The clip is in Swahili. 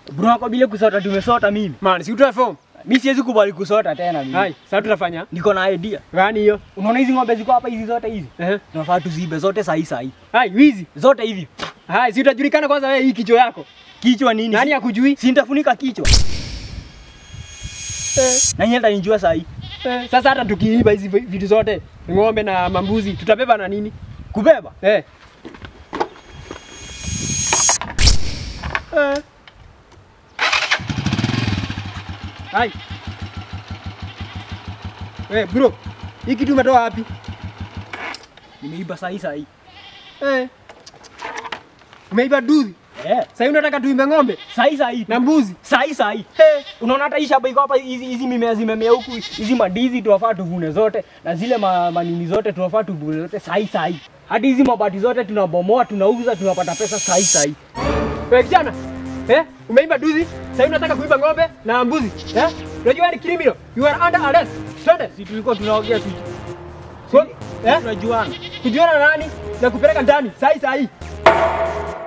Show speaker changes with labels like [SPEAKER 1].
[SPEAKER 1] Bro wako bila kusota tumesota mimi.
[SPEAKER 2] Man, si utoe form.
[SPEAKER 1] Mimi siwezi kubali kusota tena mimi.
[SPEAKER 2] Hai, sasa tutafanya.
[SPEAKER 1] Niko na idea.
[SPEAKER 2] Gani hiyo?
[SPEAKER 1] Unaona hizi ng'ombe ziko hapa hizi zote hizi?
[SPEAKER 2] Eh.
[SPEAKER 1] Tunafaa tuzibe zote sahi sahi.
[SPEAKER 2] Hai, wizi.
[SPEAKER 1] Zote hivi.
[SPEAKER 2] Hai, si utajulikana kwanza wewe hii kichwa yako.
[SPEAKER 1] Kichwa nini?
[SPEAKER 2] Nani akujui?
[SPEAKER 1] Si nitafunika kichwa. Na nyenda nijua sahi.
[SPEAKER 2] Eh, Sasa hata tukiiba hizi vi- vitu zote, ng'ombe na mambuzi, tutabeba na nini?
[SPEAKER 1] Kubeba.
[SPEAKER 2] Eh. Eh. Hai. Eh, bro. Hii kitu umetoa wapi?
[SPEAKER 1] Nimeiba sahi sahi.
[SPEAKER 2] Eh. Umeiba duzi.
[SPEAKER 1] Eh.
[SPEAKER 2] Sasa unataka tuimbe ng'ombe
[SPEAKER 1] Sahi sahi.
[SPEAKER 2] na mbuzi.
[SPEAKER 1] Sahi sahi. Hey, unaona hata hii shamba iko hapa hizi hizi mimea zimemea huku hizi mandizi tunafaa tuvune zote na zile ma, manini zote tunafaa tuvune zote sahi sahi. Hadi hizi mabati zote tunabomoa tunauza tunapata pesa sahi sahi.
[SPEAKER 2] Wewe kijana. Eh? Umeiba duzi. Sasa unataka kuiba ng'ombe na mbuzi. Eh? Unajua ni criminal. You are under arrest. Twende.
[SPEAKER 1] Si tulikuwa tunaongea tu.
[SPEAKER 2] Kwa- Eh?
[SPEAKER 1] Tunajuana.
[SPEAKER 2] Kujiona na nani na kupeleka ndani. Sahi sahi.